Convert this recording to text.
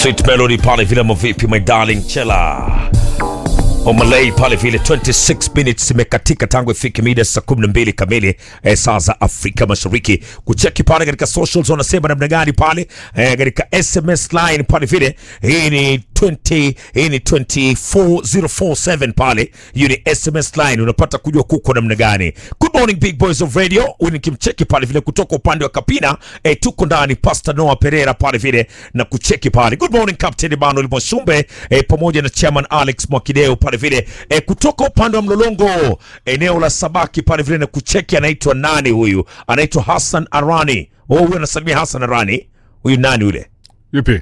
Sweet Melody pale vile mavipi my darling chela Omalay pale vile 26 minutes imekatika tangu ifike mida saa 12 kamili eh, saa za Afrika Mashariki. Kucheki pale katika socials wanasema namna gani pale eh, katika SMS line pale vile hii ni 20 hii ni 24047 pale, hiyo ni SMS line, unapata kujua kuko namna gani. Good morning big boys of radio, huyu nikimcheki pale vile kutoka upande wa Kapina eh, tuko ndani Pastor Noah Pereira pale vile na kucheki pale. Good morning Captain Emmanuel Mwashumbe eh, pamoja na Chairman Alex Mwakideo pale vile eh, kutoka upande wa Mlolongo eneo la Sabaki pale vile na kucheki, anaitwa nani huyu? Anaitwa Hassan Arani. Oh, huyu anasalimia Hassan Arani. Huyu nani yule? Yupi?